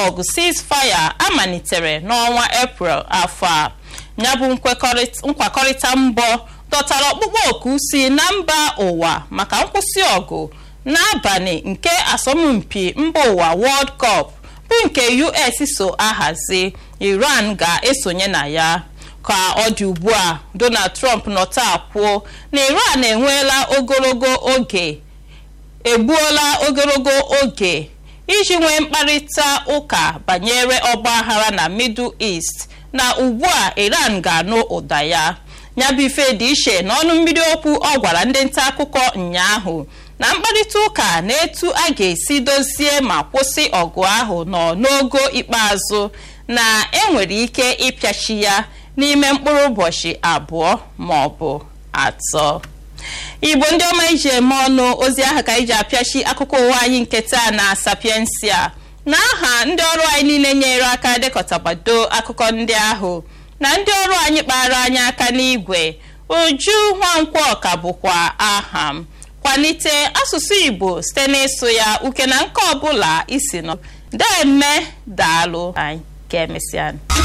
ọgụ ceasefire amalitere n'ọnwa eprel afọ a ya bụ nkwakọrịta mbọ dọtara ọkpụkpọ oku si na mba ụwa maka nkwụsị ọgụ n'abalị nke asọmpi mba ụwa world cup bụ nke us so ahazi iran ga-esonye na ya ka ọ dị ugbu a donald trump nọta kwuo na iran enweela ogologo oge egbuola ogologo oge iji nwee mkparịta ụka banyere ọgbaghara na middle east na ugbu a iran ga-anụ ụda ya nyabụ ife dị iche n'ọnụ mmiri okwu ọ gwara ndị nta akụkọ ụnyaahụ na mkparịta ụka na etu a ga-esi dozie ma kwụsị ọgụ ahụ nọ n'ogo ikpeazụ na enwere ike ịpịachi ya n'ime mkpụrụ ụbọchị abụọ ma ọ bụ atọ igbo ndị ọma iji eme ọnụ ozi ahụ ka iji apịachi akụkọ ụwa anyị nke taa na sapiensia na aha ndị ọrụ anyị niile nyere aka dekọtabado akụkọ ndị ahụ na ndị ọrụ anyị kpara anyị aka n'igwe uju nwankwọ ka bụkwa aha m kwalite asụsụ igbo site n'ịsụ ya uke na nke ọbụla isi nọ deme daalụ anyị ka emesịa